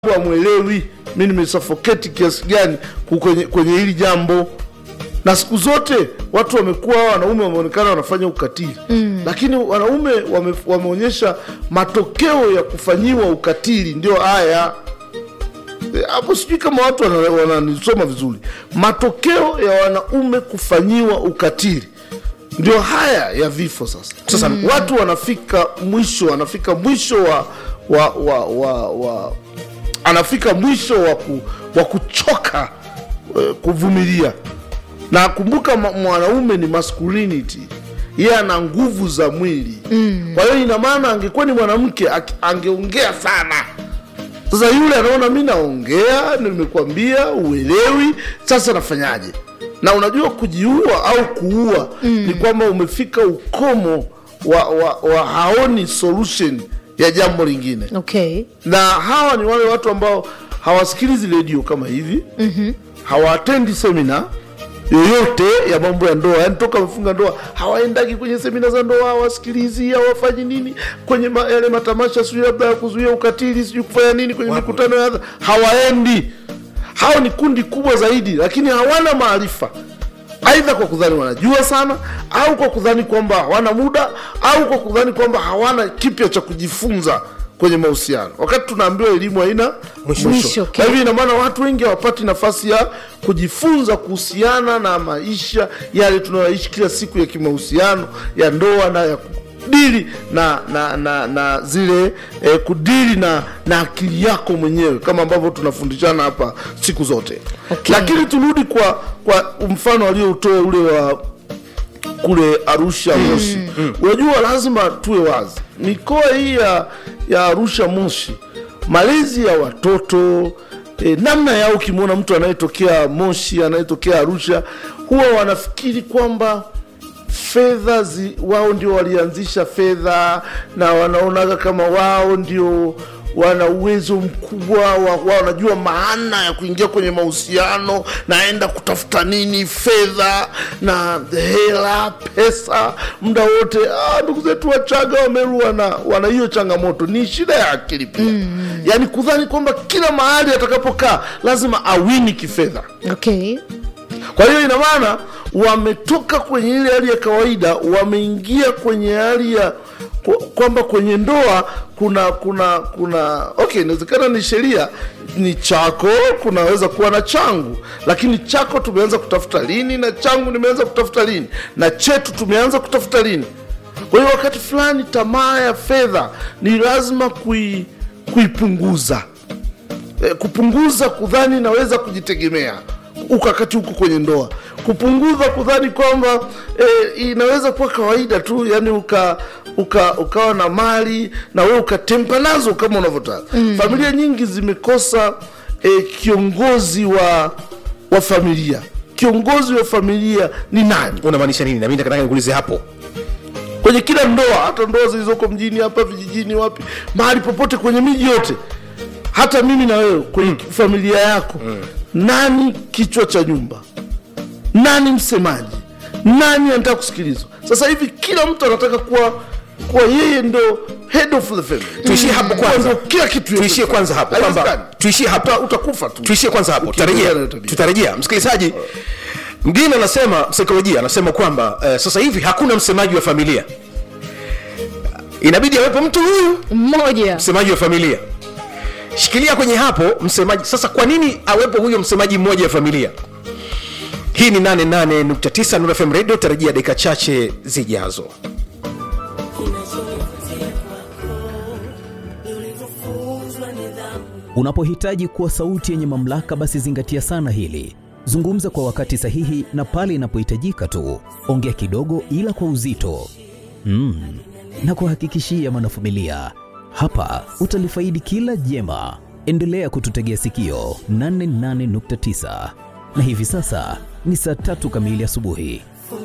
amwelewi mi nimesafoketi kiasi gani ku- kwenye, kwenye hili jambo na siku zote watu wamekuwa wanaume wameonekana wanafanya ukatili mm. lakini wanaume wame, wameonyesha matokeo ya kufanyiwa ukatili ndio haya E, hapo sijui kama watu wana- wananisoma vizuri matokeo ya wanaume kufanyiwa ukatili ndio haya ya vifo sasa sasa mm. watu wanafika mwisho wanafika mwisho wa wa wa, wa, wa anafika mwisho wa, ku, wa kuchoka eh, kuvumilia na kumbuka ma- mwanaume ni masculinity yeye ana nguvu za mwili mm. kwa hiyo ina maana angekuwa ni mwanamke aki- angeongea sana sasa yule anaona mi naongea nimekwambia uelewi sasa nafanyaje na unajua kujiua au kuua mm. ni kwamba umefika ukomo wa, wa, wa haoni solution ya jambo lingine okay na hawa ni wale watu ambao hawasikilizi redio kama hivi mm-hmm. hawaatendi semina yoyote ya mambo ya ndoa yani toka wamefunga ndoa hawaendagi kwenye semina za ndoa hawasikilizi hawafanyi nini kwenye ma, yale matamasha sijui labda ya kuzuia ukatili sijui kufanya nini kwenye mikutano ya hadha- hawaendi hao ni kundi kubwa zaidi lakini hawana maarifa aidha kwa kudhani wanajua sana au kwa kudhani kwamba hawana muda au kwa kudhani kwamba hawana kipya cha kujifunza kwenye mahusiano wakati tunaambiwa elimu haina mwisho, Mwisho, okay. Kwa hivyo ina maana watu wengi hawapati nafasi ya kujifunza kuhusiana na maisha yale tunayoishi kila siku ya kimahusiano ya ndoa na ya kudili na na na, na zile eh, kudili na na akili yako mwenyewe kama ambavyo tunafundishana hapa siku zote Okay. lakini turudi kwa kwa mfano alioutoa ule wa kule Arusha Moshi. Unajua, lazima tuwe wazi, mikoa hii ya, ya Arusha Moshi, malezi ya watoto e, namna yao, ukimwona mtu anayetokea Moshi anayetokea Arusha, huwa wanafikiri kwamba fedha zi, wao ndio walianzisha fedha na wanaonaga kama wao ndio wana uwezo mkubwa wa, wa wanajua maana ya kuingia kwenye mahusiano naenda kutafuta nini fedha na hela pesa muda wote ah, ndugu zetu wachaga wameru wana wana hiyo changamoto ni shida ya akili pia mm. yaani kudhani kwamba kila mahali atakapokaa lazima awini kifedha okay kwa hiyo ina maana wametoka kwenye ile hali ya kawaida wameingia kwenye hali ya kwa- kwamba kwenye ndoa kuna kuna kuna okay inawezekana ni sheria ni chako kunaweza kuwa na changu lakini chako tumeanza kutafuta lini na changu nimeanza kutafuta lini na chetu tumeanza kutafuta lini kwa hiyo wakati fulani tamaa ya fedha ni lazima kui, kuipunguza eh, kupunguza kudhani naweza kujitegemea ukakati huko kwenye ndoa kupunguza kudhani kwamba eh, inaweza kuwa kawaida tu yani uka, uka ukawa na mali na wewe ukatempa nazo kama unavyotaka mm. familia nyingi zimekosa eh, kiongozi wa wa familia kiongozi wa familia ni nani unamaanisha nini nami nataka nikuulize hapo kwenye kila ndoa hata ndoa zilizoko mjini hapa vijijini wapi mahali popote kwenye miji yote hata mimi na wewe kwenye familia yako nani kichwa cha nyumba nani msemaji nani anataka kusikilizwa sasa hivi kila mtu anataka kuwa kuwa yeye ndo head of the family tuishie hapo Kuwa kwanza ndo kila kitu tuishie yote. kwanza hapo kwamba Haiwezekani. tuishie hapo Uta- utakufa tu tuishie kwanza hapo Ukiendelea tutarejea na tabia. tutarejea msikilizaji mgine anasema saikolojia anasema kwamba eh, sasa hivi hakuna msemaji wa familia inabidi awepo mtu huyu mmoja msemaji wa familia shikilia kwenye hapo msemaji sasa kwa nini awepo huyo msemaji mmoja wa familia hii ni 88.9 Nuru FM radio tarajia dakika chache zijazo Unapohitaji kuwa sauti yenye mamlaka, basi zingatia sana hili. Zungumza kwa wakati sahihi na pale inapohitajika tu. Ongea kidogo, ila kwa uzito mm. na kuhakikishia mwanafamilia, hapa utalifaidi kila jema. Endelea kututegea sikio 88.9 na hivi sasa ni saa tatu kamili asubuhi.